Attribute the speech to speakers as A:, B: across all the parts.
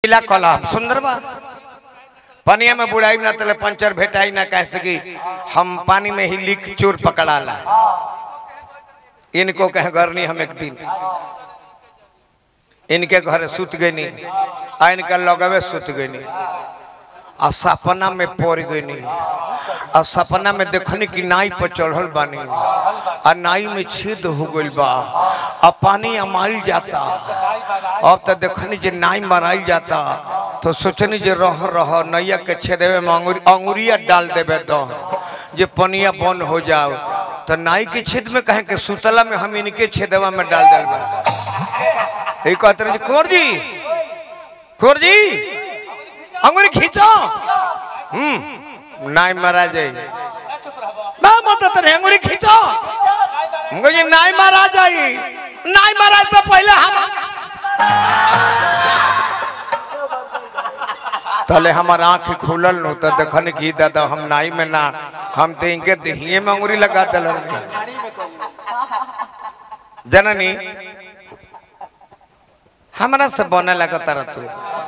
A: किला कलम सुंदर बा पनिया में बुढ़ाई ना तले पंचर भेटाई ना कह सकी हम पानी में ही लीक चोर पकड़ाला इनको कह गरनी हम एक दिन इनके घर सुत गई आ इनका लगवे सुत गई आ सपना में पड़ गई आ सपना में देखनी कि नाई पर चढ़ल बानी आ नाई में छेद हो गइल बा आ पानी अमाइल जाता अब तो देखनी जे नाई मराइल जाता तो सोचनी जे रह रह नैया के छेदे में अंगुरी अंगुरिया डाल देवे तो जे पनिया बंद हो जाओ तो नाई के छेद में कहें कि सुतला में हम इनके छेदवा में डाल दिल बा यही कहते रहे कुंवर जी कुंवर जी अंगुरी खींचो हम्म नाई मारा जाए ना मत तेरे अंगुरी खींचो मुझे नाई मारा जाए नाई मारा से पहले हम तले हमार आंख खुलल नु तो देखन की दादा हम नाई में ना हम तो इनके दहिए में अंगुरी लगा दिल जननी हमरा से बने लगा तारा तू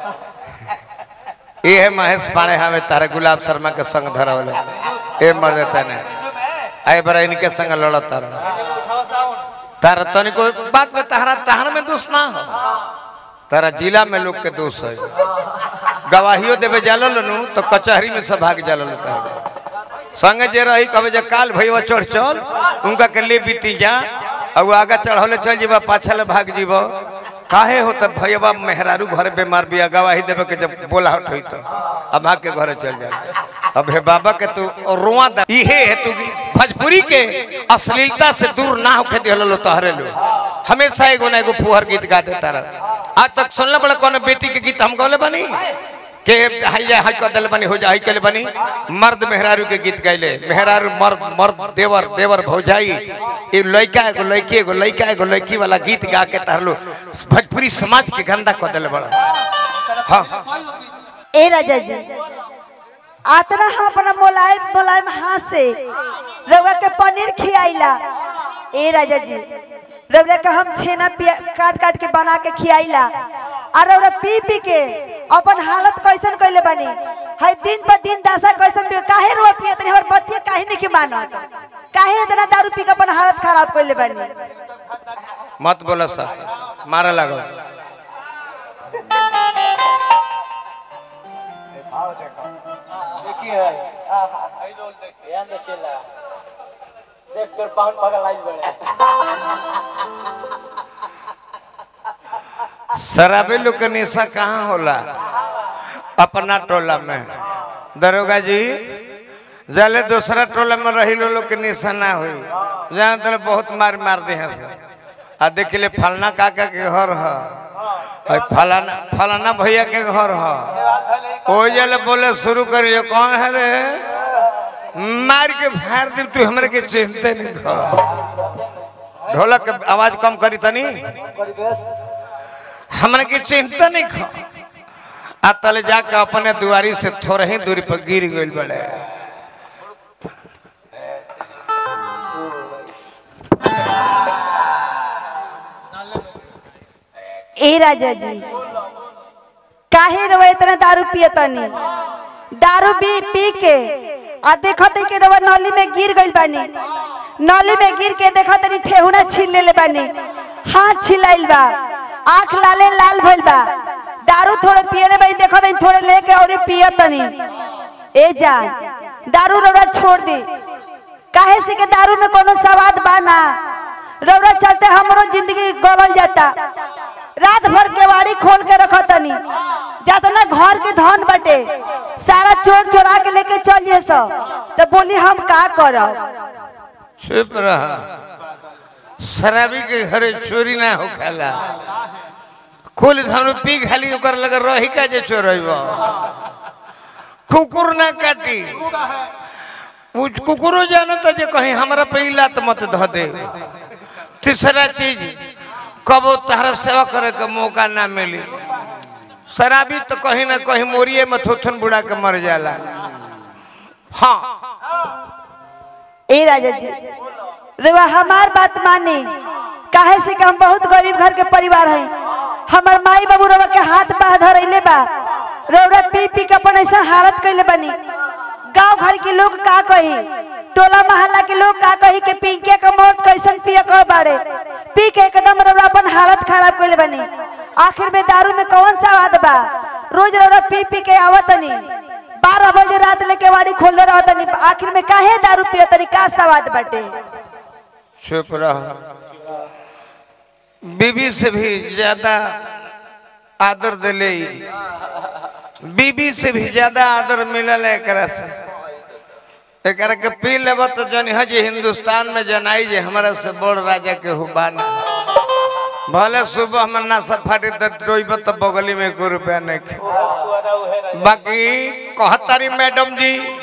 A: ये है महेश पाणे हमें तारे गुलाब शर्मा के संग धरवले ए मर देता ने आई बरा इनके संग लड़ा तारा तारा तनी को बात में तारा तार में दोष ना हो तारा जिला में लोग के दोष है गवाहियो देवे जालल नु तो कचहरी में सब भाग जालल तारा संगे जे रही कहे जे काल भैया चढ़ चल उनका के ले बीती जा और आगे चढ़ौले चल जीवा पाछल भाग जीवा काहे हो तब भैया मेहरारू घर बीमार बिया गवाही देवे के जब बोला हट हुई तो अब भाग के घर चल जा अब हे बाबा के तू रोआ दा इहे है तू भोजपुरी के अश्लीलता से दूर ना होके दिहल लो तहरे लो हमेशा एगो ना एगो फुहर गीत गा देता रहा आज तक सुनले बड़ा कौन बेटी के गीत हम गौले बनी के हाई जा हाई कर दिल बनी हो जा हाई कले बनी मर्द मेहरारू के गीत गैले मेहरारू मर्द मर्द देवर देवर भौजाई ये लड़का एगो लड़की एगो लड़का एगो लड़की वाला गीत गा के तारलो भोजपुरी समाज के गंदा कर दिल बड़ा हाँ
B: ए राजा जी आतना हम अपना मोलायम मोलायम हाथ से रउआ के पनीर खियाइला ए राजा जी रउआ के हम छेना पिया- काट काट के बना के खियाइला और रउआ पी पी के अपन हालत कैसन कइले बानी है दिन पर दिन दशा कैसन भी काहे रुआ पिया तनी हमर बतिया काहे नहीं के मानत काहे इतना दारू पी के अपन हालत खराब कइले बानी
A: मत बोलो सा मारा लगो
C: देखिए ध्यान दे चला देख तोर पाहुन पगल लाइन बड़े
A: शराबी लोग के निशा कहाँ होला अपना टोला में दरोगा जी जले दूसरा टोला में रही लो लोग के निशा ना हुई जहाँ तले बहुत मार मार दे हैं सर आ देख ले फलना काका के घर है और फलाना फलाना भैया के घर है ओ जले बोले शुरू करिए कौन है रे मार के फाड़ दी तू हमरे के चिंता नहीं कर ढोलक के आवाज कम करी तनी हमने की चिंता नहीं खा आ तले जाके अपने दुआरी से थोड़े ही दूरी पर गिर गई बड़े
B: ए राजा जी काहे रवा इतना दारू पियतनी दारू पी पी के आ देखते के रवा नली में गिर गइल बानी नली में गिर के देखतनी ठेहुना छीन लेले बानी हाथ छिलाइल बा आंख लाले लाल भइल बा दारू थोड़े पियने बानी देखतनी थोड़े लेके और पियतनी ए जा दारू रवा छोड़ दी काहे से के दारू में कोनो स्वाद बा ना रौरा चलते हमरो जिंदगी गवल जाता रात भर केवाड़ी खोल के रखो तनी जातना घर के धन बटे सारा चोर चोरा के लेके चल जे सो तो बोली हम का करब
A: चुप रहा शराबी के घरे चोरी ना हो खाला कुल धनु पी खाली ओकर लगे रही का जे चोरब कुकुर ना काटी उ कुकुरो जानता जे कहीं हमरा पे ही लात मत ध दे तीसरा चीज कबो तहरा सेवा करे के मौका ना मिली शराबी तो कहीं ना कहीं मोरिए में थोथन बुढ़ा के मर जाला हाँ
B: ए राजा जी रेवा हमार बात मानी काहे से कि हम बहुत गरीब घर के परिवार हैं हमार माई बाबू रवा के हाथ पा धरैले बा रौरा पी पी के अपन ऐसा हालत कैले बनी गांव घर के लोग का कही टोला मोहल्ला के लोग का कही के पिंके के मौत कैसन पिए कह बाड़े पी के एकदम रौरा अपन हालत खराब कैले बनी आखिर में दारू में कौन सा स्वाद बा रोज रौरा पी पी के आवतनी बारह बजे रात लेके वाड़ी खोलले रहतनी आखिर में काहे दारू पियतनी का स्वाद बाटे
A: चुप रह बीबी से भी ज्यादा आदर दिले बीबी से भी ज्यादा आदर मिलल है एकरा से एकरा के पी लेब तो जन हज हिंदुस्तान में जनाई जे हमारा से बड़ राजा के हुबाना भले सुबह में नाशा फाटी तो रोइब तो बगली में एको रुपया नहीं खे बाकी कहतारी मैडम जी